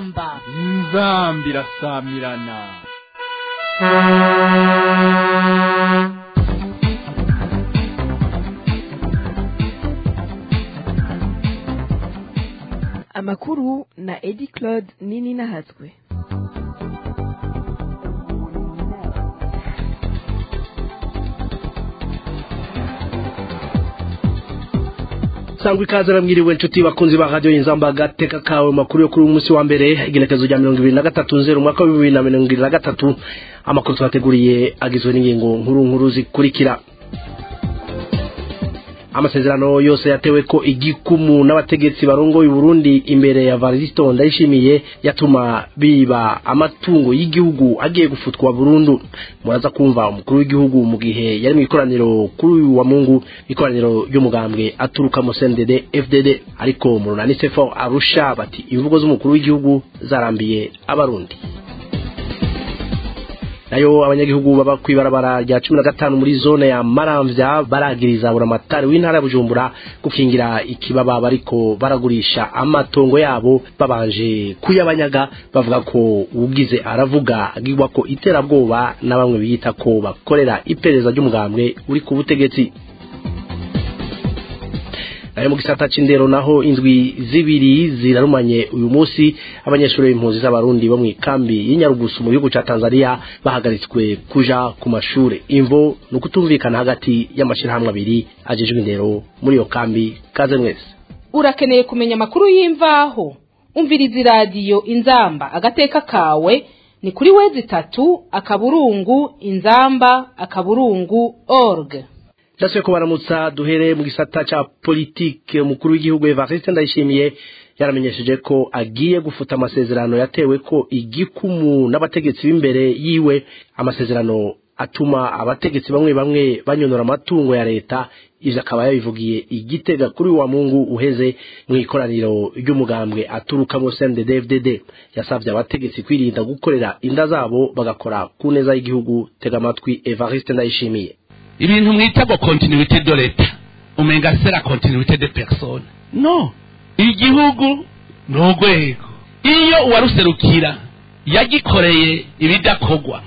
inzamba inzamba irasamirana amakuru na edi claude nini nahatswe sangwa ikaze namwiriwe inshuti bakunzi ba radiyo y'inzamba agateka kawe makuru yo kuri uyu munsi wa mbere igenekerezo rya mirongo ibiri na gatatu nzeru umwaka wa bibiri na mirongo ibiri na gatatu amakuru twateguriye agizwe n'ingingo nkuru nkuru zikurikira amasezerano yose yatewe ko igikumu n'abategetsi barongoye Burundi imbere ya Varisito ndayishimiye yatuma biba amatungo y'igihugu agiye gufutwa burundu muraza kumva umukuru w'igihugu mu gihe yari mu ikoraniro kuri uyu wa Mungu ikoraniro ry'umugambwe aturuka mu CNDD FDD ariko mu runani sefo arusha bati imvugo z'umukuru w'igihugu zarambiye abarundi nayo abanyagihugu baba kwibarabara rya cumi na gatanu muri zone ya maramvya baragiriza buramatari w'intara ya bujumbura gukingira ikibaba bariko baragurisha amatongo yabo babanje kuyabanyaga bavuga ko ugize aravuga agirwa ko iterabwoba na bamwe biyita ko bakorera iperereza ry'umugambwe uri ku butegetsi nayo mu gisata c'indero naho indwi zibiri zirarumanye uyu munsi abanyeshuri b'impunzi z'abarundi bo mu ikambi y'inyarugusu mu gihugu ca tanzania bahagaritswe kuja ku mashure imvo ni ukutumvikana hagati y'amashirahamwe abiri ajejwe indero muri iyo kambi kaze mwese urakeneye kumenya amakuru y'imvaho umviriza iradiyo inzamba agateka kawe ni kuri wezi itatu akaburungu inzamba akaburungu org Jasiwe ko baramutsa duhere mu gisata ca politike umukuru w'igihugu Evariste Ndayishimiye yaramenyesheje ko agiye gufuta amasezerano yatewe ko igikumu n'abategetsi b'imbere yiwe amasezerano atuma abategetsi bamwe bamwe banyonora amatungo ya leta ivyo akaba yabivugiye igitega kuri wa Mungu uheze mu ikoraniro ry'umugambwe aturuka mu CNDD-FDD yasavye abategetsi kwirinda gukorera inda zabo bagakora ku neza y'igihugu tega amatwi Evariste Ndayishimiye ibintu mwita ngo continuité de l'etat umenga c'est la continuité de personne no igihugu ni urwego iyo uwaruserukira yagikoreye ibidakorwa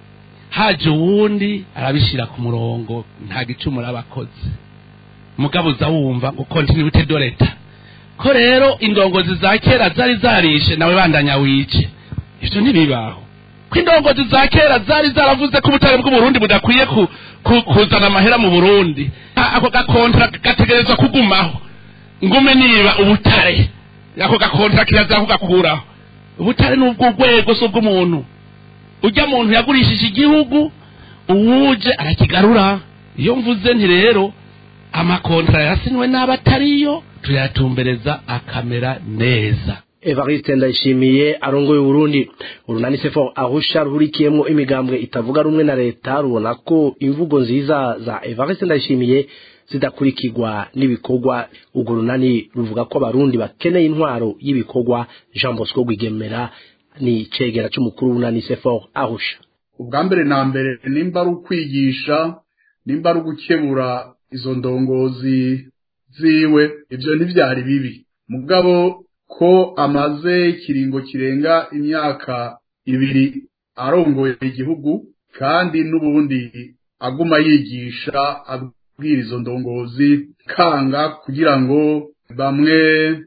haje uwundi arabishyira ku murongo nta gicumura abakozi mugabo uza wumva ngo continuité de l'etat ko rero indongozi za kera zari zarishe nawe bandanya wice ivyo ntibibaho ko indongozi za kera zari zaravuze ko ubutare bw'uburundi budakwiye kuzana amahera mu burundi ako gakontra gategerezwa kugumaho ngume niba ubutare ako gakontra kirazira kugakuraho ubutare ni ubw'urwego si ubw'umuntu ujya muntu yagurishije igihugu uwuje arakigarura iyo mvuze nti rero amakontra yasinywe n'abatariyo tuyatumbereza akamera neza Evariste Ndayishimiye arongoye Burundi urunani sefo ahusha ruhurikiyemo imigambwe itavuga rumwe na leta rubona ko imvugo nziza za Evariste Ndayishimiye zidakurikirwa n'ibikorwa urwo runani ruvuga ko abarundi bakeneye intwaro y'ibikorwa Jean Bosco Rwigemera ni cegera c'umukuru w'urunani sefo ahusha ubwa mbere na mbere nimba ari ukwigisha nimba ari ugukebura izo ndongozi ziwe ivyo ntivyari bibi mugabo ko amaze ikiringo kirenga imyaka ibiri arongoye igihugu kandi n'ubundi aguma yigisha abwira izo ndongozi kanga kugira ngo bamwe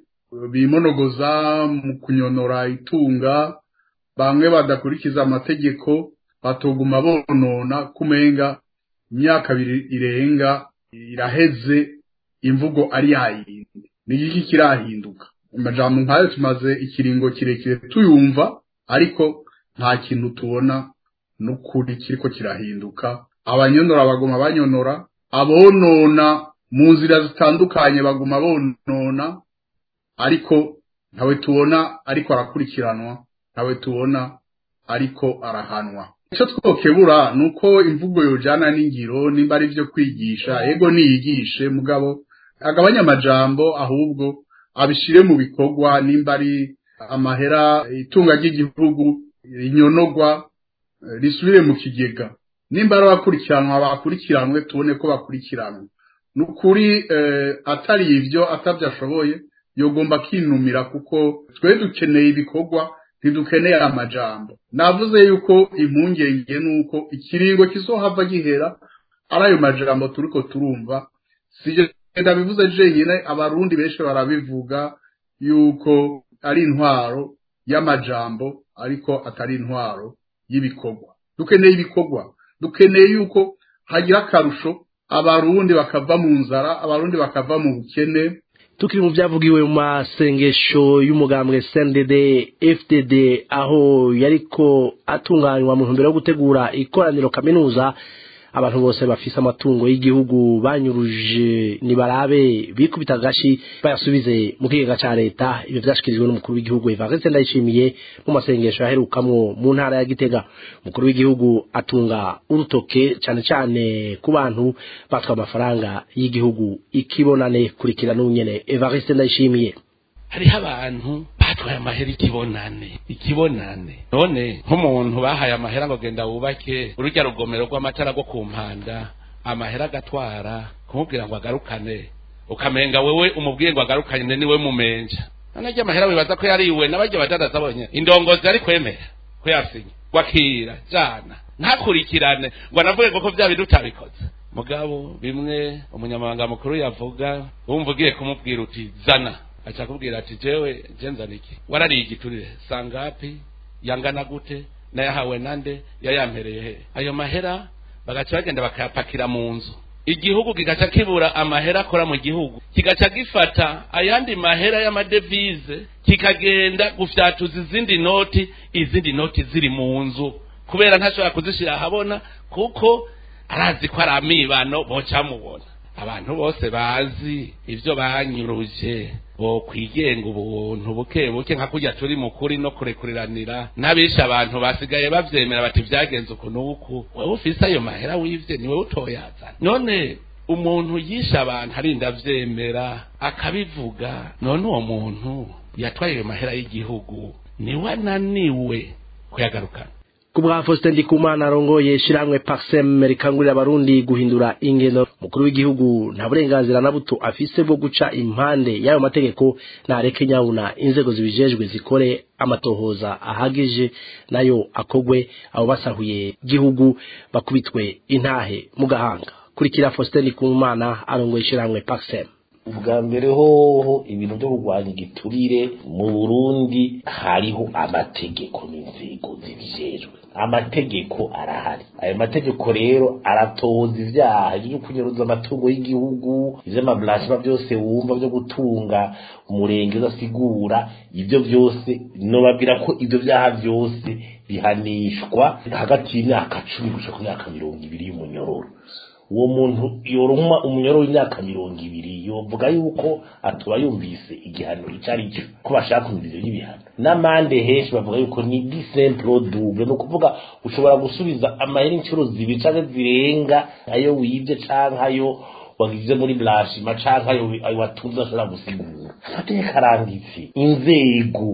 bimonogoza mu kunyonora itunga bamwe badakurikiza amategeko batoguma bonona kumenga imyaka ibiri irenga iraheze imvugo ari yayindi ni iki kirahinduka amajambo nkayo tumaze ikiringo kirekire tuyumva ariko nta kintu tubona n'ukuri kiriko kirahinduka abanyonora baguma banyonora abonona mu nzira zitandukanye baguma bonona ariko ntawe tubona ariko arakurikiranwa ntawe tubona ariko arahanwa icyo twokebura ni uko imvugo yojana n'ingiro nimba ari byo kwigisha ego niyigishe mugabo agabanya amajambo ahubwo abishire mu bikorwa nimba ari amahera itunga ry'igihugu rinyonogwa risubire mu kigega nimba ari abakurikiranwa bakurikiranwe tubone ko bakurikiranwe ni ukuri atari ibyo atabyo ashoboye yogomba kinumira kuko twe dukeneye ibikorwa ntidukeneye amajambo navuze yuko impungenge nuko ikiringo kizohava gihera ari ayo majambo turiko turumva sije ndabivuze jenyine abarundi benshi barabivuga yuko ari intwaro y'amajambo ariko atari intwaro y'ibikorwa dukeneye ibikorwa dukeneye yuko hagira akarusho abarundi bakava mu nzara abarundi bakava mu bukene tukiri mu byavugiwe mu masengesho y'umugambwe CNDD FDD aho yariko atunganywa mu ntumbero yo gutegura ikoraniro kaminuza abantu bose bafise amatungo y'igihugu banyuruje nibarabe bikubita gashi bayasubize mu kigega ca leta ibyo vyashikirijwe n'umukuru w'igihugu Evariste Ndayishimiye mu masengesho yaherukamwo mu ntara ya Gitega umukuru w'igihugu atunga urutoke cane cane ku bantu batwa amafaranga y'igihugu ikibonane kurikira n'unyene Evariste Ndayishimiye hariho abantu batwaye amahera ikibonane ikibonane none nk'umuntu bahaye amahera ngo genda wubake urujya rugomero rw'amatara rwo ku mpanda amahera agatwara kumubwira ngo agarukane ukamenga wewe umubwiye ngo agarukane niwe mumenja none ajya amahera wibaza ko yariwe n'abajya badadaza bonye indongozi ari kwemera ko yasinye wakira jana ntakurikirane ngo anavuge ko bya bintu utabikoze mugabo bimwe umunyamabanga mukuru yavuga wumva ugiye kumubwira uti zana acha kubwira ati jewe jenza niki warariye igiturire sangapi yangana gute nayahawe nande yayampereye he ayo mahera bagaca bagenda bakayapakira mu nzu igihugu kigaca kibura amahera akora mu gihugu kigaca gifata ayandi mahera y'amadevize kikagenda gufyatuza izindi noti izindi noti ziri mu nzu kubera ntashobora kuzishira ahabona kuko arazi ko ari amibano bocamubona abantu bose bazi ibyo banyuruje bo kwigenga ubuntu buke buke nka kujya turi mukuri no kurekuriranira n'abisha abantu basigaye bavyemera bati vyagenze uku n'uku wewe ufise ayo mahera wivye niwe utoyazana none umuntu yisha abantu arinda avyemera akabivuga none uwo muntu yatwaye ayo mahera y'igihugu niwe ananiwe kuyagarukana kubwa Faustin Ndikumana arongoye shiramwe Paxem rikangurira abarundi guhindura ingendo mukuru w'igihugu nta burenganzira na buto afise bwo guca impande y'ayo mategeko nareke nyabuna inzego zibijejwe zikore amatohoza ahagije nayo akogwe abo basahuye gihugu bakubitwe intahe mu gahanga kurikira Faustin Ndikumana arongoye shiramwe Paxem ubwa mbere hoho ibintu byo kurwanya igiturire mu burundi hariho amategeko n'inzego zibijejwe amategeko arahari ayo mategeko rero aratoza ivyaha byo kunyuruza amatungo y'igihugu ivy'amablashima byose wumva byo gutunga umurenge udasigura ibyo byose nobabwira ko ibyo vyaha byose bihanishwa hagati y'imyaka cumi gushika ku myaka mirongo ibiri y'umunyororo uwo muntu yoroma umunyoro w'imyaka mirongo ibiri yovuga yuko atuba yumvise igihano icyo ari cyo ko bashaka kumvirizo y'ibihano n'amande henshi bavuga yuko ni disemplo double ni ukuvuga ushobora gusubiza amahera inshuro zibiri canke zirenga ayo wibye canke ayo wagize muri blashima canke ayo watunze ashobora gusigura amategeko aranditse inzego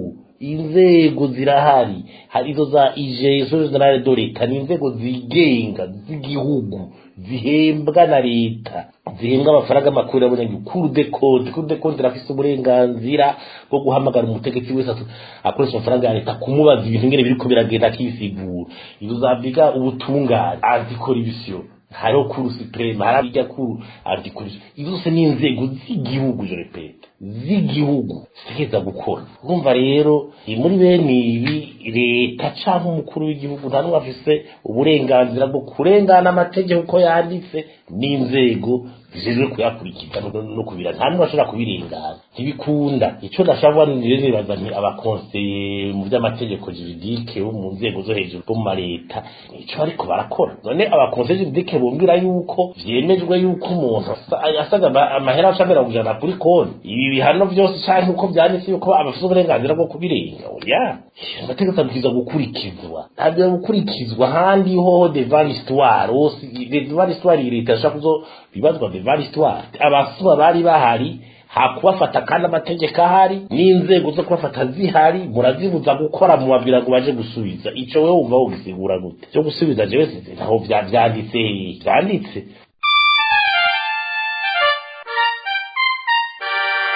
inzego zirahari hari izo za ijeso generale de leta ni inzego zigenga z'igihugu zihembwa na leta zihembwa amafaranga makuru y'abanyagihugu kuru de konti kuru de konti irafise uburenganzira bwo guhamagara umutegetsi wese akoresha amafaranga ya leta kumubaza ibintu ngene biriko biragenda akisigura izo zaviga ubutungane antikoribisiyo hariho kuru supreme hari irya kuru antikoribisiyo izo zose ni inzego z'igihugu je repete z'igihugu zigeza gukora urumva rero muri bene ibi leta canke umukuru w'igihugu nta n'umwe afise uburenganzira bwo kurengana amategeko uko yanditse n'inzego zijejwe kuyakurikiza no kubira nta n'umwe ashobora kubirengana ntibikunda ico nashaka rero nibaza nti abakonseye mu vy'amategeko juridike bo mu nzego zo hejuru bo mu maleta nico bariko barakora none abakonseye juridike bombwira yuko vyemejwe yuko umuntu asaga amahera acamera kujana kuri konti ibi bihano vyose canke uko vyanditse yuko abafise uburenganzira bwo kubirenga oya amategeko abwirizwa gukurikizwa ntabwo gukurikizwa handi hoho devant l'histoire devant l'histoire leta ashaka kuzo bibazwa devant l'histoire abasuba bari bahari hakubafata kandi amategeko ahari n'inzego zo kubafata zihari murazibuza gukora mubabwira ngo baje gusubiza ico wewe wumva wogisigura gute cyo gusubiza jewe sinzi ntaho vyanditse vyanditse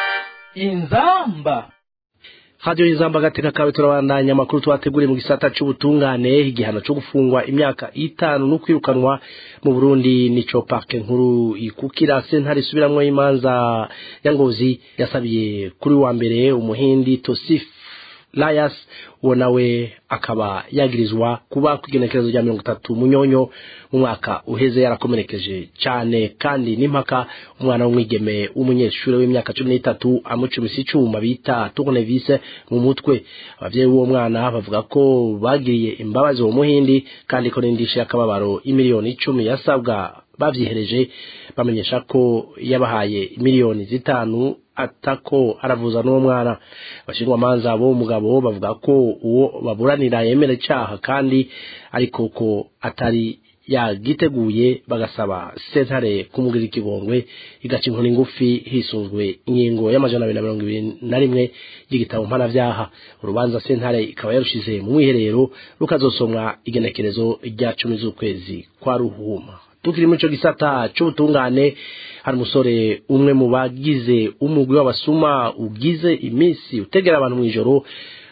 inzamba Radio Inzamba gateka kawe turabandanya amakuru twateguriye mu gisata c'ubutungane igihano cyo gufungwa imyaka itanu no kwirukanwa mu Burundi nico parke nkuru ikukira sentare isubiramwo imanza ya Ngozi yasabiye kuri wa mbere umuhindi Tosif Layas uwo nawe akaba yagirizwa kuba kwigenekerezo rya mirongo itatu munyonyo mu mwaka uheze yarakomerekeje cyane kandi n'impaka umwana w'umwigeme w'umunyeshuri w'imyaka cumi n'itatu amucumisa icuma bita tournevis mu mutwe abavyeyi b'uwo mwana bavuga ko bagiriye imbabazi uwo muhindi kandi ko n'indishyi y'akababaro imiliyoni icumi yasabwa bavyihereje bamenyesha ko yabahaye miliyoni zitanu atako aravuza n'uwo mwana abashinjwa manza bo mugabo bavuga ko uwo baburanira yemera icaha kandi ariko ko atari yagiteguye bagasaba sentare kumugirira ikigongwe igaca inkoni ngufi hisunzwe ingingo y'amajana abiri na mirongo ibiri na rimwe y'igitabo mpanavyaha urubanza sentare ikaba yarushize mu mwiherero rukazosomwa igenekerezo rya cumi z'ukwezi kwa ruhuma tukiri muri ico gisata c'ubutungane hari umusore umwe mu bagize umugwi w'abasuma ugize iminsi utegera abantu mw'ijoro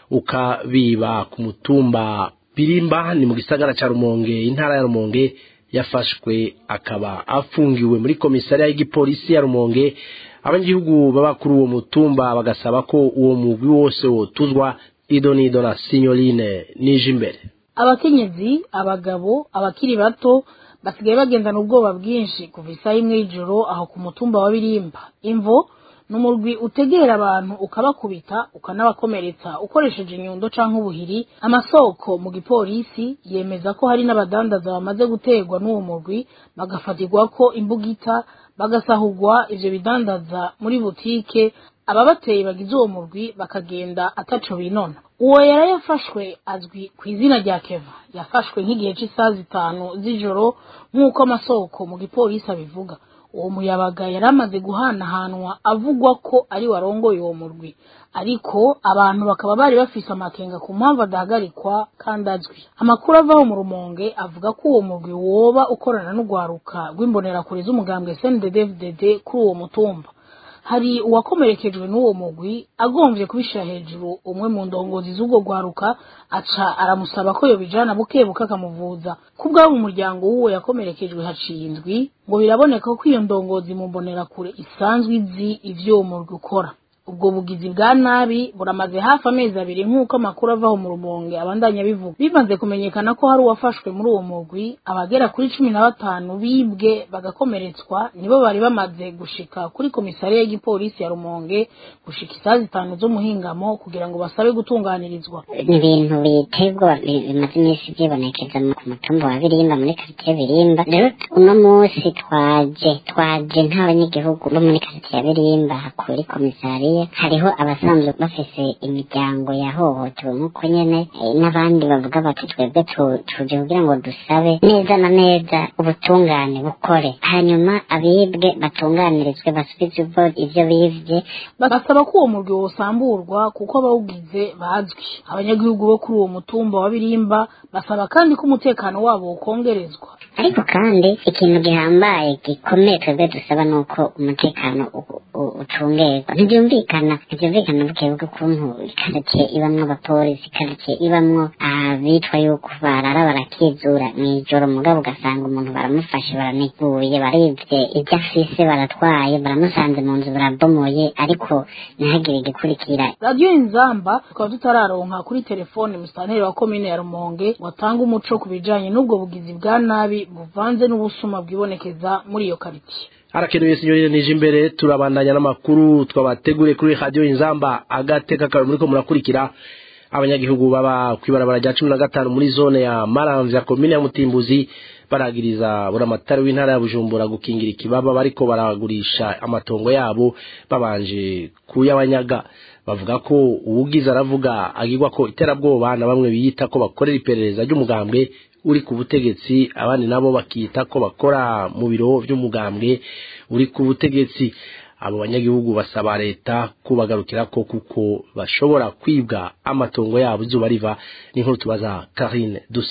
ukabiba ku mutumba birimba ni mu gisagara ca rumonge intara ya rumonge yafashwe akaba afungiwe muri komisariya y'igipolisi ya rumonge abanyagihugu baba kuri uwo mutumba bagasaba ko uwo mugwi wose wotuzwa idonido na sinyoline nije imbere abakenyezi abagabo abakiri bato basigaye bagendana ubwoba bwinshi kuva isaha imwe y'ijoro aho ku mutumba wa birimba imvo ni umurwi utegera abantu ukabakubita ukanabakomeretsa ukoresheje inyundo canke ubuhiri amasoko mu gipolisi yemeza ko hari n'abadandaza bamaze guterwa n'uwo murwi bagafatirwa ko imbugita bagasahurwa ivyo bidandaza muri butike ababateye bagize uwo murwi bakagenda ataco binona uwo yari yafashwe azwi ku izina rya keva yafashwe nk'igihe cy'isaha zitanu z'ijoro nk'uko amasoko mu gipolisi abivuga uwo muyabaga yari amaze guhanahanwa avugwa ko ari warongoye uwo murwi ariko abantu bakaba bari bafise amakenga ku mpamvu adahagarikwa kandi azwi amakuru avaho mu rumonge avuga ko uwo murwi woba ukorana n'urwaruka rw'imbonerakure z'umugambwe snddfdd kuri uwo mutumba hari uwakomerekejwe n'uwo mugwi agomvye kubishira hejuru umwe mu ndongozi z'ubwo rwaruka aca aramusaba ko yobijana bukebuka akamuvuza kubwabo mu muryango w'uwo yakomerekejwe haciye indwi ngo biraboneka ko iyo ndongozi mu mbonerakure isanzwe izi ivyo uwo murwi ukora ubwo bugizi bwa nabi buramaze hafi amezi abiri nk'uko amakuru avaho mu rumonge abandanya bivuga bimaze kumenyekana ko hari uwafashwe muri uwo mugwi abagera kuri cumi na batanu bibwe bagakomeretswa nibo bari bamaze gushika kuri komisariya y'igipolisi ya rumonge gushika isaha zitanu z'umuhingamo kugira ngo basabe gutunganirizwa ni ibintu biteye ubwoba bi- bimaze iminsi byibonekeza mu- ku mutumba wa birimba muri karitiye birimba rero uno munsi twaje twaje nk'abanyagihugu bo muri karitiye ya birimba kuri komisariya hariho abasanzwe bafise imiryango yahohotewe nk'uko nyene eh, n'abandi bavuga bati twebwe tu- tuje kugira ngo dusabe neza na neza ubutungane bukore hanyuma abibwe batunganirizwe basubize ubwo ivyo bivye basaba ko uwo murwi wosamburwa kuko abawugize bazwi abanyagihugu bo kuri uwo mutumba wa birimba basaba kandi ko umutekano wabo wokongerezwa ariko kandi ikintu gihambaye gikomeye twebwe dusaba ni uko umutekano u- u- ucungerwa ntibyumvikana ntibyumvikana bukebuke ukuntu ikaritsiye ibamwo abapolisi ikaritsiye ibamwo abitwa yuko barara barakizura mw'ijoro mugabo ugasanga umuntu baramufashe baraniguye barivye ibyo afise baratwaye baramusanze mu nzu barabomoye ariko ntihagire igikurikira radiyo inzamba tukaba tutararonka kuri telefone musitanteri wa komine ya rumonge watanga umuco ku bijanye n'ubwo bugizi bwa nabi buvanze n'ubusuma bwibonekeza muri iyo karitsiye harakenewe sinyorine nije imbere turabandanya n'amakuru twabateguriye kuri radio inzamba agateka kawe muriko murakurikira abanyagihugu baba kwibarabara rya cumi na gatanu muri zone ya maramvya komine ya mutimbuzi baragiriza buramatari w'intara ya bujumbura gukingira ikibaba bariko baragurisha amatongo yabo babanje kuyabanyaga bavuga ko uwugize aravuga agirwa ko iterabwoba na bamwe biyita ko bakorera iperereza ry'umugambwe uri ku butegetsi abandi nabo bakita ko bakora mu biro by'umugambwe uri ku butegetsi abo banyagihugu basaba leta kubagarukira ko kuko bashobora kwibwa amatongo yabo izuba riva n'inkuru tubaza Karine Dusabe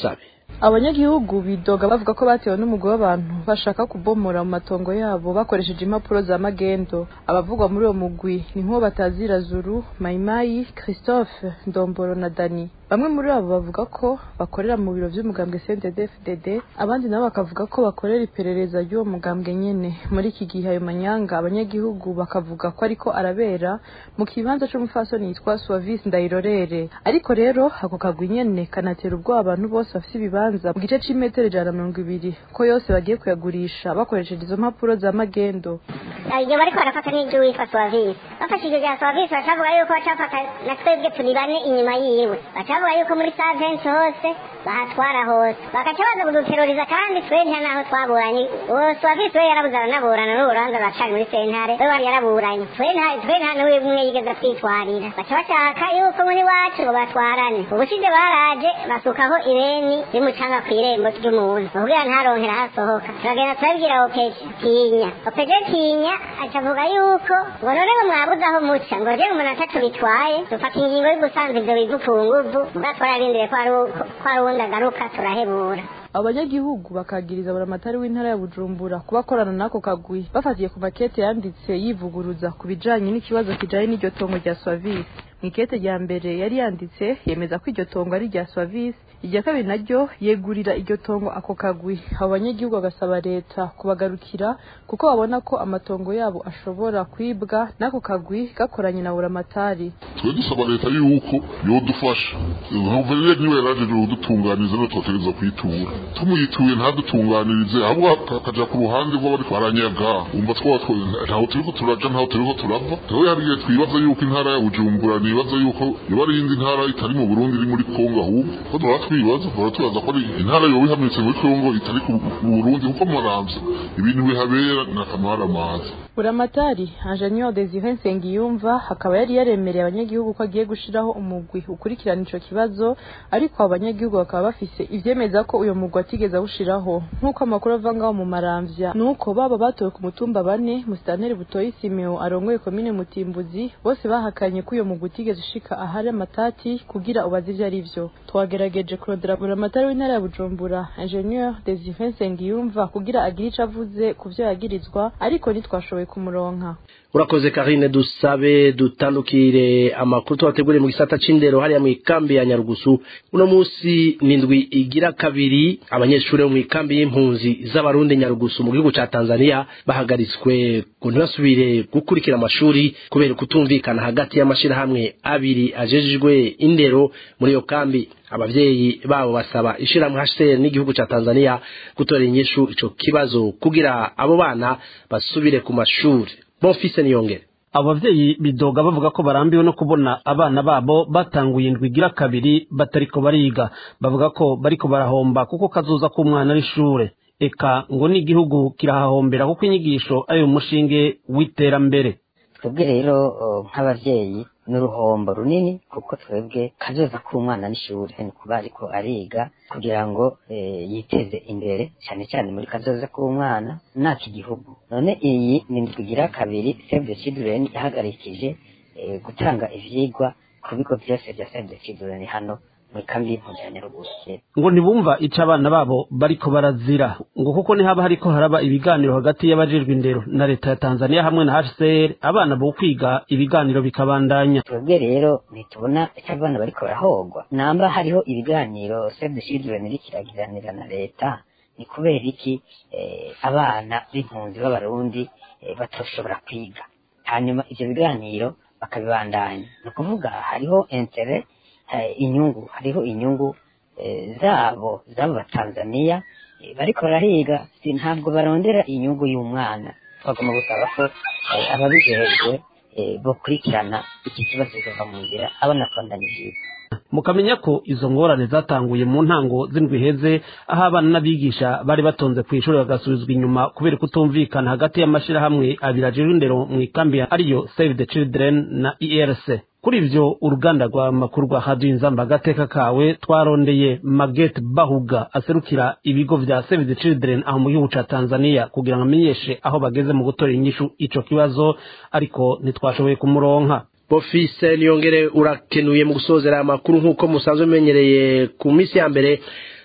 abanyagihugu bidoga bavuga ko batewe n'umugwi w'abantu bashaka kubomora mu matongo yabo bakoresheje impapuro za magendo abavugwa muri uwo mugwi ni nk'uwo batazira zuru mayimayi christophe ndomboro na dani bamwe muri abo bavuga ko bakorera mu biro vy'umugambwe CNDD-FDD abandi nabo bakavuga ko bakorera iperereza ry'uwo mugambwe nyene muri iki gihe ayo manyanga abanyagihugu bakavuga ko ariko arabera mu kibanza c'umufasoni yitwa Suavis Ndayirorere ariko rero ako kagwi nyene kanatera ubwoba abantu bose bafise ibibanza mu gice c'imetero ijana na mirongo ibiri ko yose bagiye kuyagurisha bakoresheje izo mpapuro za magendo igihe bariko barafata n'ibyo witwa Suavis bafashije ibya Suavis bacavuga yuko bacafata na twebwe turi bane inyuma yiwe bacavuga yuko muri saventi hose bahatwara hose bagaca baza kuduteroriza kandi twe nta naho twaburanye uwo Suavis we yarabuze aranaburana n'urubanza ruracari muri sentare we wari yaraburanye twe nta twe nta n'uwe umwe yigeze atwitwarira baca bashaka yuko muri wacu ngo batwarane ubushize baraje basukaho ireni rimucanga ku irembo ry'umuntu bakubwira ntaronkera hasohoka turagenda turabibwira opeje tinya opeje tinya acavuga yuko ngo none ngo mwabuze aho muca ngo rero umuntu atatu bitwaye dufata ingingo yo gusanza ivyo bivu ku nguvu muga twararindiriye ko ari uko- ko ari uwundi agaruka turahebura abanyagihugu bakagiriza buramatari w'intara ya bujumbura kuba akorana n'ako kagwi bafatiye ku makete yanditse yivuguruza ku bijanye n'ikibazo kijanye n'iryo tongo rya swavisi mu ikete rya mbere yari yanditse yemeza ko iryo tongo ari irya swavisi irya kabiri naryo yegurira iryo tongo ako kagwi abo banyagihugu bagasaba leta kubagarukira kuko babona ko amatongo yabo ashobora kwibwa n'ako kagwi gakoranye na buramatari twe dusaba leta yuko yodufasha guverineri niwe yarajeje kudutunganiriza no twotereza kuyitura tumuyituye ntadutunganirize ahubwo akaja ku ruhande rw'abariko baranyaga umva twaba twe- ntaho turiko turaja ntaho turiko turava rero hari igihe twibaza yuko intara ya bujumbura nibaza yuko yoba ari iyindi ntara itari mu burundi iri muri kongo ahubwo ko duhora twibaza duhora twibaza ko ari intara yoba ihamitse muri kongo itari ku mu burundi kuko muramvya ibintu bihabera ni akamara amazi buramatari ingenieur desire nsengiyumva akaba yari yaremereye abanyagihugu ko agiye gushiraho umugwi ukurikirana ico kibazo ariko abo banyagihugu bakaba bafise ivyemeza ko uyo mugwi atigeze awushiraho nk'uko amakuru ava ngaho mu maramvya nuko baba batowe ku mutumba bane musitanteri butoyi simeo arongoye komine mutimbuzi bose bahakanye ko uyo mugwi utigeze ushika ahari amatati kugira ubaze ivyo ari vyo twagerageje kurondera buramatari w'intara ya bujumbura ingenieur desire nsengiyumva kugira agire ico avuze ku vyo yagirizwa ariko ntitwashoboye kumuronka urakoze karine dusabe dutandukire amakuru tubateguriye mu gisata c'indero hariya mu ikambi ya nyarugusu uno munsi ni indwi igira kabiri abanyeshuri bo mu ikambi y'impunzi z'abarundi nyarugusu mu gihugu ca tanzania bahagaritswe ngo ntibasubire gukurikira amashuri kubera kutumvikana hagati y'amashirahamwe abiri ajejejwe indero muri iyo kambi abavyeyi babo basaba ishirahamwe HCR n'igihugu ca Tanzania gutora inyishu ico kibazo kugira abo bana basubire ku mashuri Bonfise niyongere abavyeyi bidoga bavuga ko barambiwe no kubona abana babo batanguye indwi igira kabiri batariko bariga bavuga ko bariko barahomba kuko kazoza k'umwana w'ishure eka ngo n'igihugu kirahahombera kuko inyigisho ari umushinge w'iterambere twebwe rero uh, nk'abavyeyi n'uruhombo runini kuko twebwe kazoza k'umwana n'ishure ni kuba ariko ariga kugira ngo eh, yiteze imbere cyane cyane muri kazoza k'umwana n'aki gihugu none iyi ni indwi igira kabiri save the children yahagarikije eh, gutanga ivyigwa ku bigo vyose vya save the children hano muri kambi y'impunzi ya Nyarugusu ngo ntibumva ico abana babo bariko barazira ngo kuko ntihaba hariko haraba ibiganiro hagati y'abajejwe indero na leta ya tanzania hamwe na hcr abana bo kwiga ibiganiro bikabandanya twebwe rero ntitubona icyo abana bariko barahogwa namba hariho ibiganiro save the children iriko iragiranira na leta ni kubera iki eh, abana b'impunzi b'abarundi eh, batoshobora kwiga hanyuma ivyo biganiro bakabibandanya ni ukuvuga hariho intere eh, inyungu hariho inyungu eh, zabo z'abo batanzaniya eh, bariko barahiga si ntabwo barondera inyungu y'umwana twagomba gusaba ko eh, ababijejwe eh, bokurikirana iki kibazo kikava mu nzira abana bakabandanya ivyigwa mukamenya ko izo ngorane zatanguye mu ntango z'indwi iheze aho abana n'abigisha bari batonze ku ishuri bagasubizwa inyuma kubera kutumvikana hagati y'amashirahamwe abiri ajejwe indero mu ikambi ariyo save the children na erc kuri ivyo uruganda rwa makuru rwa radio inzamba agateka kawe twarondeye maget bahuga aserukira ibigo vya save the children aho mu gihugu ca tanzania kugira ngo amenyeshe aho bageze mu gutora inyishu ico kibazo ariko ntitwashoboye kumuronka Bofise niyongere urakenuye mu gusozera amakuru nk'uko musanzwe mumenyereye ku minsi ya mbere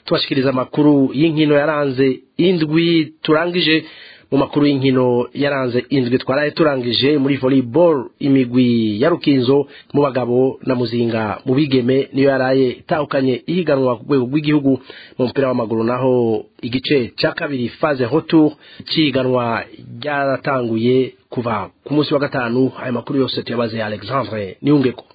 tubashikiriza amakuru y'inkino yaranze indwi turangije mu makuru y'inkino yaranze indwi twaraye turangije muri volleyball imigwi ya rukinzo mu bagabo na muzinga mu bigeme niyo yaraye itahukanye ihiganwa ku rwego rw'igihugu mu mupira w'amaguru naho igice cya kabiri phase retour cyiganwa ryaratanguye kuva ku munsi wa gatanu ayo makuru yose tuyabaze Alexandre Niungeko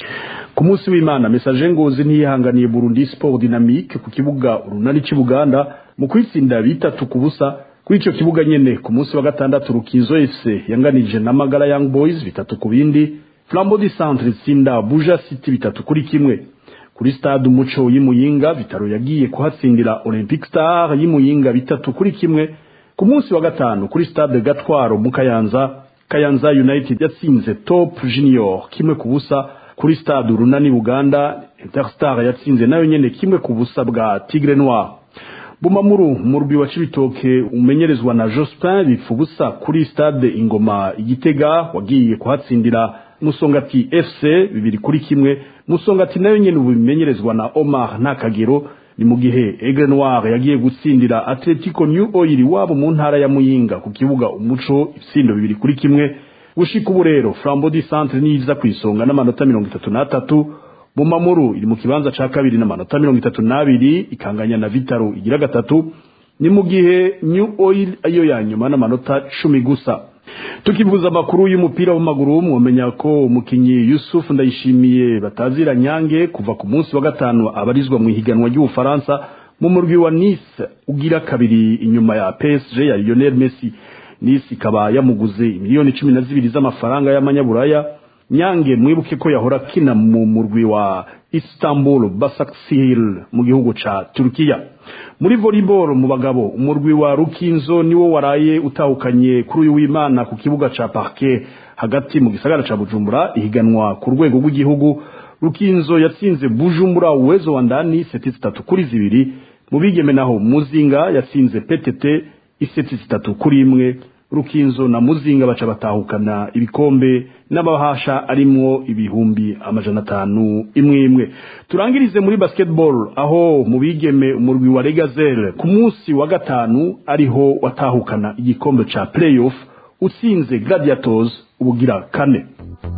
ku munsi w'imana message ngozi ntiyihanganiye Burundi Sport Dynamique ku kibuga urunani c'Ibuganda mu kwitsinda bitatu ku busa kuri ico kibuga nyene ku munsi wa gatandatu Rukizo FC yanganije na Magara Young Boys bitatu ku bindi Flambeau du Centre itsinda Buja City bitatu kuri kimwe kuri stade umuco y'imuyinga Vitaro yagiye kuhatsindira Olympic Star y'imuyinga bitatu kuri kimwe ku munsi wa gatanu kuri stade Gatwaro mu Kayanza Kayanza United yatsinze Top Junior kimwe ku busa kuri stade Urunani Buganda Interstar yatsinze nayo nyene kimwe ku busa bwa Tigre Noir Bumamuru murbi wa Cibitoke umenyerezwa na Jospin bipfubusa kuri stade Ingoma Igitega wagiye kuhatsindira Musongati FC bibiri kuri kimwe Musongati nayo nyene ubimenyerezwa na Omar Nakagero ni mu gihe Aigle Noir yagiye gutsindira Atletico New Oil wabo mu ntara ya Muyinga ku kibuga umuco ibitsindo bibiri kuri kimwe gushika ubu rero Flambeau du Centre niza kwisonga n'amanota mirongo itatu n'atatu Bumamuru iri mu kibanza ca kabiri n'amanota mirongo itatu n'abiri ikanganya na Vitaro igira gatatu ni mu gihe New Oil ayo ya nyuma n'amanota cumi gusa tukivuza amakuru y'umupira w'amaguru mwomenya ko umukinyi Yusuf Ndayishimiye batazira nyange kuva ku munsi wa gatanu abarizwa mu ihiganwa ry'Ubufaransa mu murwi wa Nice ugira kabiri inyuma ya PSG ya Lionel Messi Nice ikaba yamuguze miliyoni cumi na zibiri z'amafaranga y'amanyaburaya nyange mwibuke ko yahora kina mu murwi wa Istanbul Basaksehir mu gihugu ca Turkiya muri volleyball mu bagabo umurwi wa Rukinzo niwo waraye utahukanye kuri uyu w'Imana ku kibuga ca Parquet hagati mu gisagara ca Bujumbura ihiganwa ku rwego rw'igihugu Rukinzo yatsinze Bujumbura uwezo wa ndani seti zitatu kuri zibiri mu bigeme naho Muzinga yatsinze PTT iseti zitatu kuri imwe rukinzo na muzinga baca batahukana ibikombe n'abahasha arimwo ibihumbi amajana atanu imwe imwe turangirize muri basketball aho mu bigeme umurwi wa Regazel ku munsi wa gatanu ariho watahukana igikombe ca playoff utsinze Gladiators ubugira kane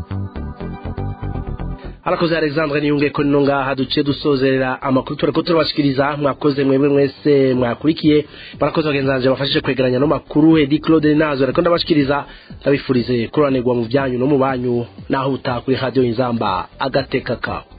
harakoze alexandre niyunge ko nino ngaha duce dusozerera amakuru turiko turabashikiriza mwakoze mwebwe mwese mwakurikiye barakoze bagenzi banje bafashije kwegeranya no makuru edi claude nazo ariko ndabashikiriza ndabifurize kuranirwa mu byanyu no mu banyu naho utakuri radio inzamba agateka kawe